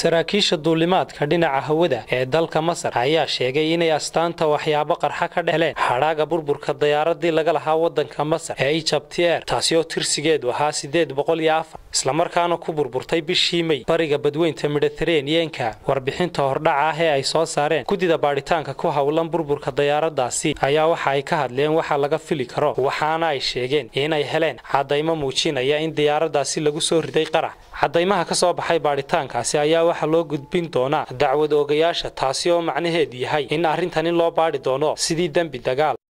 saraakiisha duulimaadka dhinaca hawada ee dalka masar ayaa sheegay inay astaanta waxyaabo qarxa ka dhexleen hadhaaga burburka dayaaradii laga lahaa wadanka masar ee egypt air taasi oo tirsigeedu ahaa sideed boqol iyo afar islamarkaana ku burburtay bishii mey bariga badweynta mediteraneanka warbixinta hordhaca ah ee ay soo saareen guddida baadhitaanka ku howlan burburka dayaaradaasi ayaa waxa ay ka hadleen waxa laga fili karo waxaana ay sheegeen inay heleen cadaymo muujinaya in diyaaradaasi lagu soo riday qarax cadaymaha ka soo baxay baadhitaankaasi ayaa waxaa loo gudbin doonaa dacwad oogayaasha taasi oo macnaheedu yahay in arrintan in loo baadhi doono sidii dembi dagaal